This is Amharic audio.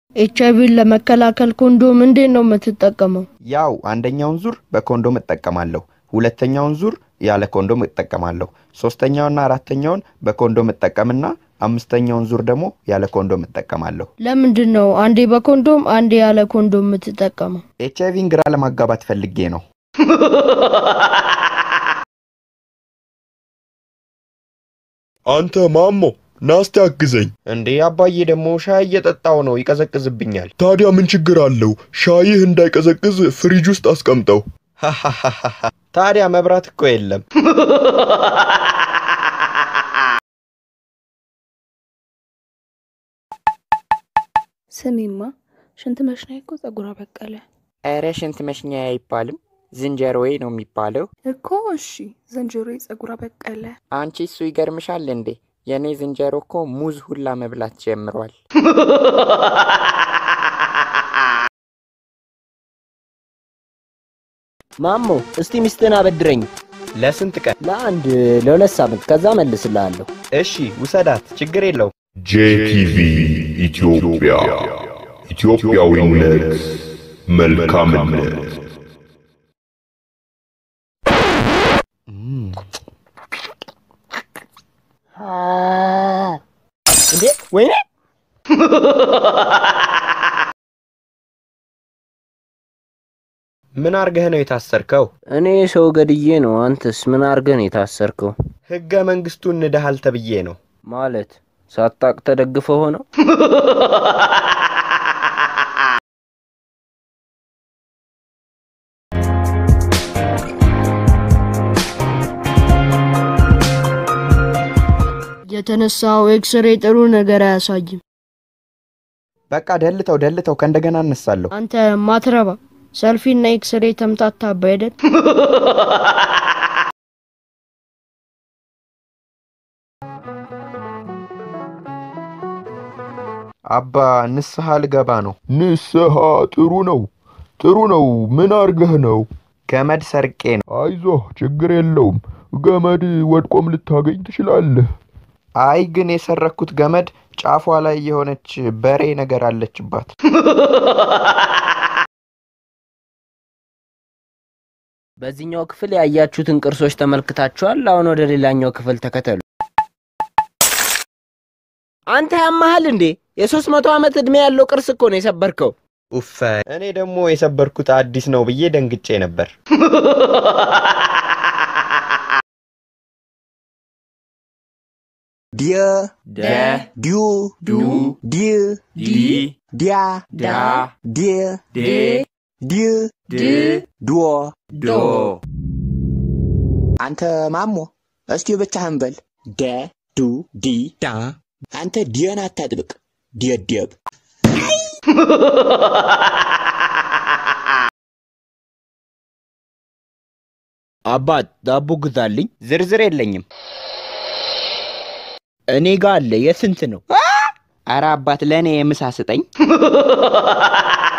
ኤች አይቪን ለመከላከል ኮንዶም እንዴት ነው የምትጠቀመው? ያው አንደኛውን ዙር በኮንዶም እጠቀማለሁ፣ ሁለተኛውን ዙር ያለ ኮንዶም እጠቀማለሁ፣ ሶስተኛውና አራተኛውን በኮንዶም እጠቀምና አምስተኛውን ዙር ደግሞ ያለ ኮንዶም እጠቀማለሁ። ለምንድን ነው አንዴ በኮንዶም አንዴ ያለ ኮንዶም የምትጠቀመው? ኤች አይቪን ግራ ለማጋባት ፈልጌ ነው። አንተ ማሞ ናስቲ አግዘኝ። እንዴ አባዬ ደግሞ ሻይ እየጠጣው ነው፣ ይቀዘቅዝብኛል። ታዲያ ምን ችግር አለው? ሻይህ እንዳይቀዘቅዝ ፍሪጅ ውስጥ አስቀምጠው። ታዲያ መብራት እኮ የለም። ስሚማ ሽንት መሽኛ እኮ ጸጉሯ በቀለ ኧረ ሽንት መሽኛ አይባልም ዝንጀሮዬ ነው የሚባለው። እኮ። እሺ ዝንጀሮ ጸጉሯ በቀለ። አንቺ እሱ ይገርምሻል እንዴ? የእኔ ዝንጀሮ እኮ ሙዝ ሁላ መብላት ጀምሯል። ማሞ እስቲ ሚስትን አበድረኝ ለስንት ቀን? ለአንድ ለሁለት ሳምንት፣ ከዛ መልስልሃለሁ። እሺ ውሰዳት፣ ችግር የለው። ጄቲቪ ኢትዮጵያ ኢትዮጵያዊነት መልካምነት እንዴ ወይኔ ምን አርገህ ነው የታሰርከው? እኔ ሰው ገድዬ ነው። አንተስ ምን አርገን የታሰርከው? ህገ መንግስቱን ንደሃል ተብዬ ነው። ማለት ሳታቅ ተደግፈ ሆነው የተነሳው ኤክስሬ ጥሩ ነገር አያሳይም። በቃ ደልተው ደልተው ከእንደገና እነሳለሁ። አንተ ማትረባ ሰልፊና ኤክስሬ ተምታታባ አይደል? አባ ንስሐ ልገባ ነው። ንስሐ ጥሩ ነው ጥሩ ነው። ምን አርገህ ነው? ገመድ ሰርቄ ነው። አይዞህ ችግር የለውም። ገመድ ወድቆም ልታገኝ ትችላለህ። አይ ግን የሰረኩት ገመድ ጫፏ ላይ የሆነች በሬ ነገር አለችባት። በዚህኛው ክፍል ያያችሁትን ቅርሶች ተመልክታችኋል። አሁን ወደ ሌላኛው ክፍል ተከተሉ። አንተ ያመሃል እንዴ? የሶስት መቶ ዓመት ዕድሜ ያለው ቅርስ እኮ ነው የሰበርከው። ኡፈ እኔ ደግሞ የሰበርኩት አዲስ ነው ብዬ ደንግጬ ነበር። ዲየ ደ ዲዩ ዱ ዲ ዲ ዲያ ዳ ዲየ ዴ ዲ ድ ድዎ ዶ አንተ ማሞ እስቲ ብቻህን በል ደ ዱ ዲ ዳ አንተ ዲየን አታጥብቅ ዲየደብ አባት ዳቦ ግዛልኝ። ዝርዝር የለኝም። እኔ ጋ አለ። የስንት ነው? አረ አባት ለእኔ የምሳ ስጠኝ።